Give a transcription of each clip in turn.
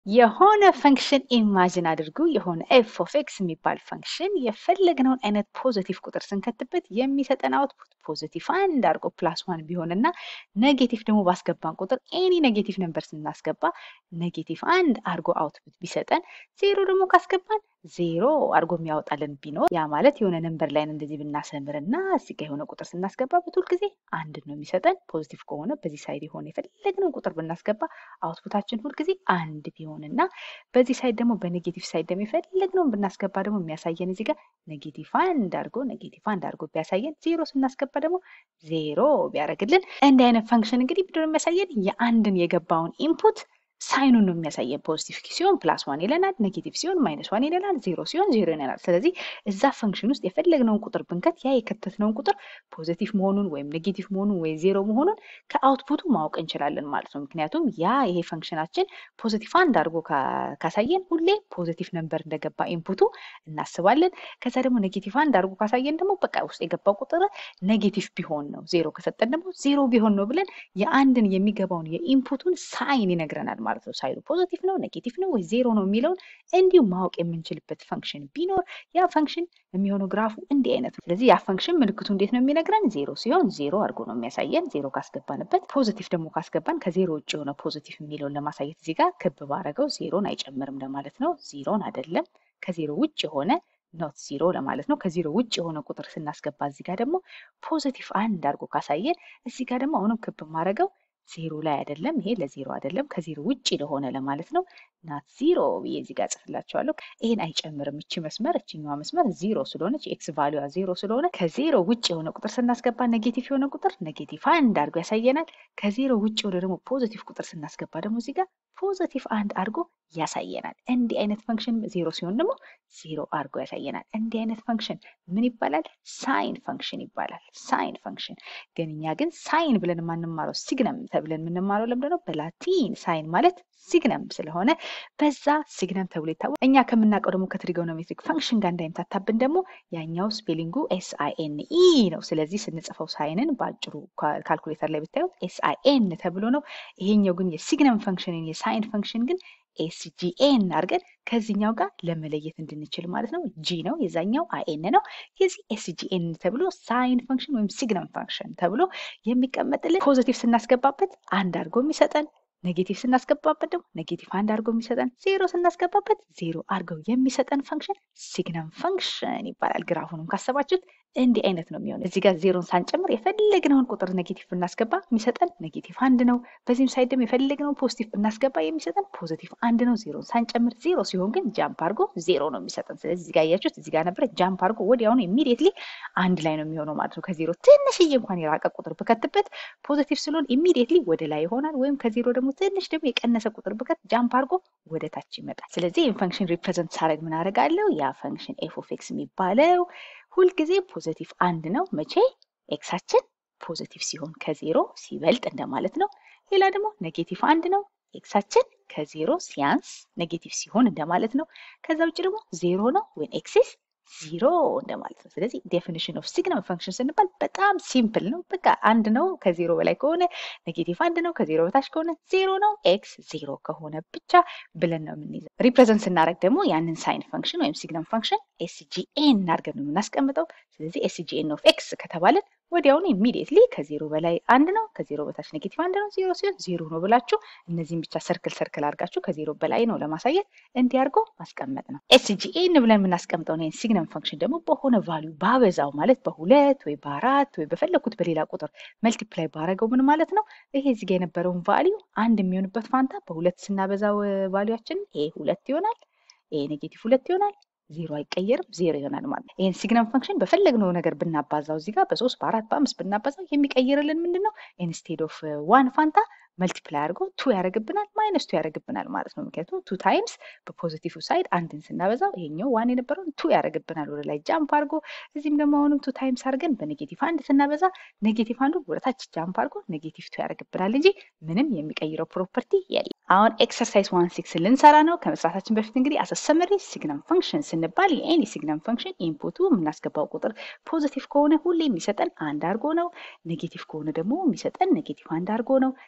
የሆነ ፈንክሽን ኢማጅን አድርጉ። የሆነ ኤፍ ኦፍ ኤክስ የሚባል ፈንክሽን የፈለግነውን አይነት ፖዘቲቭ ቁጥር ስንከትበት የሚሰጠን አውትፑት ፖዘቲቭ አንድ አድርጎ ፕላስ ዋን ቢሆን እና ኔጌቲቭ ደግሞ ባስገባን ቁጥር ኤኒ ኔጌቲቭ ነምበር ስናስገባ ኔጌቲቭ አንድ አድርጎ አውትፑት ቢሰጠን፣ ዜሮ ደግሞ ካስገባን ዜሮ አድርጎ የሚያወጣልን ቢኖር ያ ማለት የሆነ ነምበር ላይ እንደዚህ ብናሰምር እና እዚህ ጋ የሆነ ቁጥር ስናስገባበት ሁልጊዜ አንድ ነው የሚሰጠን። ፖዚቲቭ ከሆነ በዚህ ሳይድ የሆነ የፈለግነውን ቁጥር ብናስገባ አውትፑታችን ሁልጊዜ አንድ ቢሆን እና በዚህ ሳይድ ደግሞ በኔጌቲቭ ሳይድ ደግሞ የፈለግነውን ብናስገባ ደግሞ የሚያሳየን እዚህ ጋር ኔጌቲቭ አንድ አድርጎ ኔጌቲቭ አንድ አድርጎ ቢያሳየን፣ ዜሮ ስናስገባ ደግሞ ዜሮ ቢያደርግልን እንዲህ አይነት ፈንክሽን እንግዲህ ምንድን ነው የሚያሳየን የአንድን የገባውን ኢንፑት ሳይኑን ነው የሚያሳየን። ፖዚቲቭ ሲሆን ፕላስ ዋን ይለናል፣ ኔጌቲቭ ሲሆን ማይነስ ዋን ይለናል፣ ዜሮ ሲሆን ዜሮ ይለናል። ስለዚህ እዛ ፈንክሽን ውስጥ የፈለግነውን ቁጥር ብንከት ያ የከተትነውን ቁጥር ፖዚቲቭ መሆኑን ወይም ኔጌቲቭ መሆኑን ወይ ዜሮ መሆኑን ከአውትፑቱ ማወቅ እንችላለን ማለት ነው። ምክንያቱም ያ ይሄ ፈንክሽናችን ፖዚቲቭ አንድ አድርጎ ካሳየን ሁሌ ፖዚቲቭ ነምበር እንደገባ ኢንፑቱ እናስባለን። ከዛ ደግሞ ኔጌቲቭ አንድ አድርጎ ካሳየን ደግሞ በቃ ውስጥ የገባው ቁጥር ኔጌቲቭ ቢሆን ነው፣ ዜሮ ከሰጠን ደግሞ ዜሮ ቢሆን ነው ብለን የአንድን የሚገባውን የኢንፑቱን ሳይን ይነግረናል ማለት ነው። ሳይኑ ፖዚቲቭ ነው ኔጌቲቭ ነው ወይ ዜሮ ነው የሚለውን እንዲሁ ማወቅ የምንችልበት ፈንክሽን ቢኖር ያ ፈንክሽን የሚሆነው ግራፉ እንዲህ አይነት ነው። ስለዚህ ያ ፈንክሽን ምልክቱ እንዴት ነው የሚነግረን? ዜሮ ሲሆን ዜሮ አድርጎ ነው የሚያሳየን። ዜሮ ካስገባንበት፣ ፖዚቲቭ ደግሞ ካስገባን ከዜሮ ውጭ የሆነ ፖዚቲቭ የሚለውን ለማሳየት እዚህ ጋር ክብ ባረገው ዜሮን አይጨምርም ለማለት ነው። ዜሮን አይደለም ከዜሮ ውጭ የሆነ ኖት ዚሮ ለማለት ነው። ከዜሮ ውጭ የሆነ ቁጥር ስናስገባ እዚህ ጋር ደግሞ ፖዚቲቭ አንድ አድርጎ ካሳየን እዚህ ጋር ደግሞ አሁንም ክብ ማድረገው ዜሮ ላይ አይደለም። ይሄ ለዜሮ አይደለም ከዜሮ ውጭ ለሆነ ለማለት ነው። ናት ዚሮ ብዬ እዚህ ጋር ጽፍላቸዋለሁ። ይሄን አይጨምርም። እቺ መስመር እችኛዋ መስመር ዜሮ ስለሆነች ኤክስ ቫሊዋ ዜሮ ስለሆነ ከዜሮ ውጭ የሆነ ቁጥር ስናስገባ ኔጌቲቭ የሆነ ቁጥር ኔጌቲቭ አንድ አድርጎ ያሳየናል። ከዜሮ ውጭ የሆነ ደግሞ ፖዚቲቭ ቁጥር ስናስገባ ደግሞ እዚህ ጋር ፖዚቲቭ አንድ አድርጎ ያሳየናል። እንዲህ አይነት ፈንክሽን ዜሮ ሲሆን ደግሞ ዜሮ አድርጎ ያሳየናል። እንዲህ አይነት ፈንክሽን ምን ይባላል? ሳይን ፈንክሽን ይባላል። ሳይን ፈንክሽን ግን እኛ ግን ሳይን ብለን የማንማረው ሲግነም ተብለን የምንማረው ለምንድን ነው? በላቲን ሳይን ማለት ሲግነም ስለሆነ በዛ ሲግነም ተብሎ ይታወቅ። እኛ ከምናውቀው ደግሞ ከትሪጎኖሜትሪክ ፈንክሽን ጋር እንዳይምታታብን ደግሞ ያኛው ስፔሊንጉ ኤስ አይ ኤን ኢ ነው። ስለዚህ ስንጽፈው ሳይንን በአጭሩ ካልኩሌተር ላይ ብታዩት ኤስ አይ ኤን ተብሎ ነው። ይሄኛው ግን የሲግነም ፈንክሽንን የሳይን ፈንክሽን ግን ኤስጂኤን አድርገን ከዚህኛው ጋር ለመለየት እንድንችል ማለት ነው። ጂ ነው የዛኛው አይኤን ነው። የዚህ ኤስጂኤን ተብሎ ሳይን ፈንክሽን ወይም ሲግነም ፈንክሽን ተብሎ የሚቀመጥልን ፖዚቲቭ ስናስገባበት አንድ አድርጎ የሚሰጠን ኔጌቲቭ ስናስገባበት ደግሞ ኔጌቲቭ አንድ አድርጎ የሚሰጠን ዜሮ ስናስገባበት ዜሮ አድርገው የሚሰጠን ፈንክሽን ሲግነም ፈንክሽን ይባላል። ግራፉንም ካሰባችሁት እንዲህ አይነት ነው የሚሆነው። እዚህ ጋር ዜሮን ሳንጨምር የፈለግነውን ቁጥር ኔጌቲቭ ብናስገባ የሚሰጠን ኔጌቲቭ አንድ ነው። በዚህም ሳይድ ደግሞ የፈለግነውን ፖዚቲቭ ብናስገባ የሚሰጠን ፖዚቲቭ አንድ ነው። ዜሮን ሳንጨምር፣ ዜሮ ሲሆን ግን ጃምፕ አድርጎ ዜሮ ነው የሚሰጠን። ስለዚህ እዚህ ጋር እያችሁት እዚህ ጋር ነበረ ጃምፕ አድርጎ ወዲያውኑ ኢሚዲየትሊ አንድ ላይ ነው የሚሆነው ማለት ነው። ከዜሮ ትንሽዬ እንኳን የራቀ ቁጥር ብከትበት ፖዚቲቭ ስለሆን ኢሚዲየትሊ ወደ ላይ ይሆናል። ወይም ከዜሮ ደግሞ ትንሽ ደግሞ የቀነሰ ቁጥር ብከት ጃምፕ አድርጎ ወደ ታች ይመጣል። ስለዚህ ይህን ፈንክሽን ሪፕሬዘንት ሳደርግ ምን አደርጋለሁ? ያ ፈንክሽን ኤፍ ኦፍ ኤክስ የሚባለው ሁልጊዜ ፖዘቲቭ አንድ ነው። መቼ ኤክሳችን ፖዘቲቭ ሲሆን ከዜሮ ሲበልጥ እንደማለት ነው። ሌላ ደግሞ ኔጌቲቭ አንድ ነው። ኤክሳችን ከዜሮ ሲያንስ ኔጌቲቭ ሲሆን እንደማለት ነው። ከዛ ውጭ ደግሞ ዜሮ ነው ወይም ኤክሲስ ዚሮ እንደማለት ነው። ስለዚህ ዴፊኒሽን ኦፍ ሲግነም ፈንክሽን ስንባል በጣም ሲምፕል ነው። በቃ አንድ ነው ከዜሮ በላይ ከሆነ ኔጌቲቭ አንድ ነው፣ ከዜሮ በታች ከሆነ ዜሮ ነው፣ ኤክስ ዜሮ ከሆነ ብቻ ብለን ነው የምንይዘው። ሪፕሬዘንት ስናደርግ ደግሞ ያንን ሳይን ፈንክሽን ወይም ሲግነም ፈንክሽን ኤስጂኤን አድርገን ነው የምናስቀምጠው። ስለዚህ ኤስጂኤን ኦፍ ኤክስ ከተባለን ወዲያውኑ ኢሚዲየትሊ ከዜሮ በላይ አንድ ነው፣ ከዜሮ በታች ኔጌቲቭ አንድ ነው፣ ዜሮ ሲሆን ዜሮ ነው ብላችሁ እነዚህም ብቻ ሰርክል ሰርክል አድርጋችሁ ከዜሮ በላይ ነው ለማሳየት እንዲያርጎ ማስቀመጥ ነው። ኤስጂኤን ብለን የምናስቀምጠው ይህን ሲግነም ፈንክሽን ደግሞ በሆነ ቫሊዩ ባበዛው ማለት በሁለት ወይ በአራት ወይ በፈለኩት በሌላ ቁጥር መልቲፕላይ ባረገው ምን ማለት ነው? ይሄ እዚህ ጋ የነበረውን ቫሊዩ አንድ የሚሆንበት ፋንታ በሁለት ስናበዛው ቫሊዩችን ይሄ ሁለት ይሆናል፣ ይሄ ኔጌቲቭ ሁለት ይሆናል ዜሮ አይቀየርም፣ ዜሮ ይሆናል ማለት ነው። ይህን ሲግነም ፈንክሽን በፈለግነው ነገር ብናባዛው እዚህ ጋር በሶስት በአራት በአምስት ብናባዛው የሚቀይርልን ምንድን ነው? ኢንስቴድ ኦፍ ዋን ፋንታ መልቲፕላይ አድርጎ ቱ ያደርግብናል፣ ማይነስ ቱ ያደርግብናል ማለት ነው። ምክንያቱም ቱ ታይምስ በፖዚቲቭ ሳይድ አንድን ስናበዛው ይሄኛው ዋን የነበረውን ቱ ያደርግብናል ወደ ላይ ጃምፕ አድርጎ። እዚህም ደግሞ አሁንም ቱ ታይምስ አድርገን በኔጌቲቭ አንድ ስናበዛ ኔጌቲቭ አንዱ ወደ ታች ጃምፕ አድርጎ ኔጌቲቭ ቱ ያደርግብናል እንጂ ምንም የሚቀይረው ፕሮፐርቲ የለም። አሁን ኤክሰርሳይዝ ዋን ሲክስ ልንሰራ ነው። ከመስራታችን በፊት እንግዲህ አሰሰመሪ ሲግነም ፈንክሽን ስንባል የኤኒ ሲግነም ፈንክሽን ኢንፑቱ የምናስገባው ቁጥር ፖዚቲቭ ከሆነ ሁሌ የሚሰጠን አንድ አድርጎ ነው። ኔጌቲቭ ከሆነ ደግሞ የሚሰጠን ኔጌቲቭ አንድ አድርጎ ነው። ዜሮ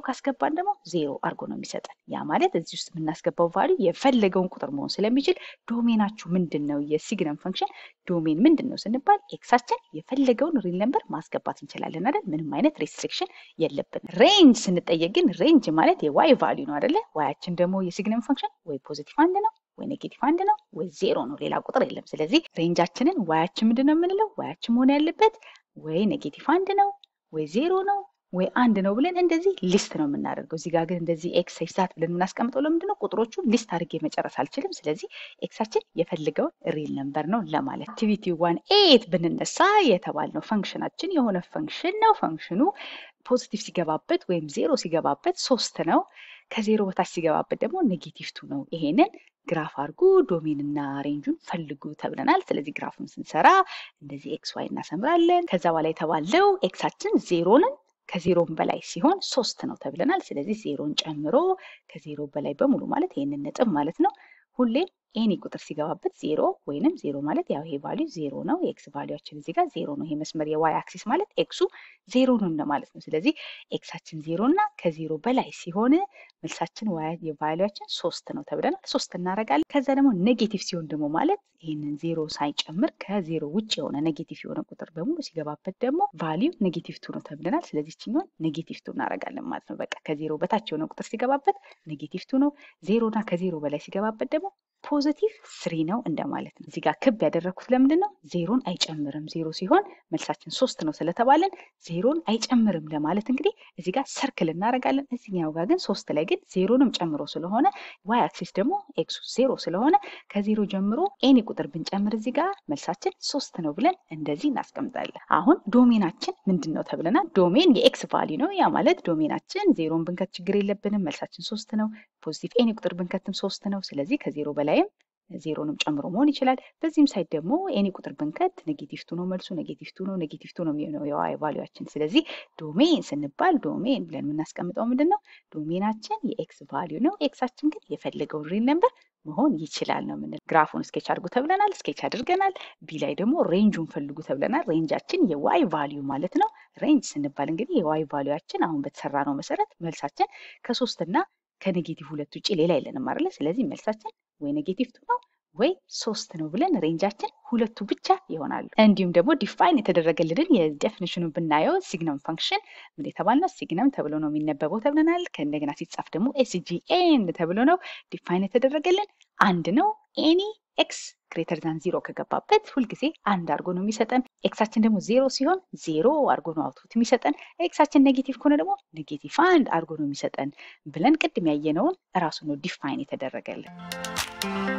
ካስገባን ደግሞ ዜሮ አድርጎ ነው የሚሰጠን። ያ ማለት እዚህ ውስጥ የምናስገባው ቫሊዩ የፈለገውን ቁጥር መሆን ስለሚችል ዶሜናችሁ ምንድን ነው? የሲግነም ፈንክሽን ዶሜን ምንድን ነው ስንባል ኤክሳችን የፈለገውን ሪል ነምበር ማስገባት እንችላለን አይደል? ምንም አይነት ሬስትሪክሽን የለብን። ሬንጅ ስንጠየቅ ግን ሬንጅ ማለት የዋይ ቫሊዩ ነው አይደለ? ዋያችን ደግሞ የሲግነም ፈንክሽን ወይ ፖዚቲቭ አንድ ነው ወይ ኔጌቲቭ አንድ ነው ወይ ዜሮ ነው፣ ሌላ ቁጥር የለም። ስለዚህ ሬንጃችንን ዋያችን ምንድን ነው የምንለው? ዋያችን መሆን ያለበት ወይ ኔጌቲቭ አንድ ነው ወይ ዜሮ ነው ወይ አንድ ነው ብለን እንደዚህ ሊስት ነው የምናደርገው። እዚህ ጋር ግን እንደዚህ ኤክስ ኤክሳት ብለን የምናስቀምጠው ለምንድን ነው? ቁጥሮቹን ሊስት አድርጌ መጨረስ አልችልም። ስለዚህ ኤክሳችን የፈልገውን ሪል ነምበር ነው ለማለት። አክቲቪቲ ዋን ኤት ብንነሳ የተባልነው ፈንክሽናችን የሆነ ፈንክሽን ነው። ፈንክሽኑ ፖዚቲቭ ሲገባበት ወይም ዜሮ ሲገባበት ሶስት ነው። ከዜሮ በታች ሲገባበት ደግሞ ኔጌቲቭ ቱ ነው። ይሄንን ግራፍ አድርጉ ዶሜንና ሬንጁን ፈልጉ ተብለናል። ስለዚህ ግራፉን ስንሰራ እንደዚህ ኤክስ ዋይ እናሰምራለን። ከዛ በኋላ የተባለው ኤክሳችን ዜሮንን ከዜሮን በላይ ሲሆን ሶስት ነው ተብለናል። ስለዚህ ዜሮን ጨምሮ ከዜሮ በላይ በሙሉ ማለት ይህንን ነጥብ ማለት ነው። ሁሌም ኤኒ ቁጥር ሲገባበት ዜሮ ወይንም ዜሮ ማለት ያው ይሄ ቫሊዩ ዜሮ ነው። የኤክስ ቫሊዩችን እዚህ ጋር ዜሮ ነው። ይሄ መስመር የዋይ አክሲስ ማለት ኤክሱ ዜሮ ነው እንደማለት ነው። ስለዚህ ኤክሳችን ዜሮ እና ከዜሮ በላይ ሲሆን መልሳችን የቫሊዩችን ሶስት ነው ተብለናል። ሶስት እናደርጋለን። ከዛ ደግሞ ኔጌቲቭ ሲሆን ደግሞ ማለት ይህንን ዜሮ ሳይጨምር ከዜሮ ውጭ የሆነ ኔጌቲቭ የሆነ ቁጥር በሙሉ ሲገባበት ደግሞ ቫሊዩ ኔጌቲቭ ቱ ነው ተብለናል። ስለዚህ ችኛውን ኔጌቲቭ ቱ እናደርጋለን ማለት ነው። በቃ ከዜሮ በታች የሆነ ቁጥር ሲገባበት ኔጌቲቭ ቱ ነው። ዜሮ እና ከዜሮ በላይ ሲገባበት ደግሞ ፖዚቲቭ ስሪ ነው እንደማለት ነው። እዚህ ጋር ክብ ያደረግኩት ለምንድን ነው? ዜሮን አይጨምርም። ዜሮ ሲሆን መልሳችን ሶስት ነው ስለተባለን ዜሮን አይጨምርም ለማለት እንግዲህ እዚህ ጋር ሰርክል እናደርጋለን። እዚህኛው ጋር ግን ሶስት ላይ ግን ዜሮንም ጨምሮ ስለሆነ ዋይ አክሲስ ደግሞ ኤክሱ ዜሮ ስለሆነ ከዜሮ ጀምሮ ኤኒ ቁጥር ብንጨምር እዚህ ጋር መልሳችን ሶስት ነው ብለን እንደዚህ እናስቀምጣለን። አሁን ዶሜናችን ምንድን ነው ተብለናል። ዶሜን የኤክስ ቫሊ ነው። ያ ማለት ዶሜናችን ዜሮን ብንከት ችግር የለብንም። መልሳችን ሶስት ነው። ፖዚቲቭ ኤኒ ቁጥር ብንከትም ሶስት ነው። ስለዚህ ከዜሮ በላይም ዜሮንም ጨምሮ መሆን ይችላል። በዚህም ሳይድ ደግሞ ኤኒ ቁጥር ብንከት ኔጌቲቭ ቱ ነው መልሱ፣ ኔጌቲቭ ቱ ነው፣ ኔጌቲቭ ቱ ነው የሚሆነው የዋይ ቫሊዩችን። ስለዚህ ዶሜን ስንባል ዶሜን ብለን የምናስቀምጠው ምንድን ነው? ዶሜናችን የኤክስ ቫሊዩ ነው። ኤክሳችን ግን የፈለገውን ሪል ነምበር መሆን ይችላል ነው የምንለው። ግራፉን ስኬች አድርጉ ተብለናል፣ ስኬች አድርገናል። ቢ ላይ ደግሞ ሬንጁን ፈልጉ ተብለናል። ሬንጃችን የዋይ ቫሊዩ ማለት ነው። ሬንጅ ስንባል እንግዲህ የዋይ ቫሊዩችን አሁን በተሰራ ነው መሰረት መልሳችን ከሶስት እና ከኔጌቲቭ ሁለት ውጭ ሌላ የለንም አይደለ? ስለዚህ መልሳችን ወይ ኔጌቲቭ ቱ ነው ወይ ሶስት ነው ብለን ሬንጃችን ሁለቱ ብቻ ይሆናሉ። እንዲሁም ደግሞ ዲፋይን የተደረገልንን የዴፊኒሽኑን ብናየው ሲግነም ፈንክሽን ምን የተባልነው ሲግነም ተብሎ ነው የሚነበበው ተብለናል። ከእንደገና ሲጻፍ ደግሞ ኤስጂኤን ተብሎ ነው ዲፋይን የተደረገልን አንድ ነው። ኤኒ ኤክስ ግሬተር ዛን ዚሮ ከገባበት ሁልጊዜ አንድ አድርጎ ነው የሚሰጠን። ኤክሳችን ደግሞ ዜሮ ሲሆን ዜሮ አድርጎ ነው አውትፑት የሚሰጠን። ኤክሳችን ኔጌቲቭ ከሆነ ደግሞ ኔጌቲቭ አንድ አድርጎ ነው የሚሰጠን ብለን ቅድም ያየነውን እራሱ ነው ዲፋይን የተደረገልን።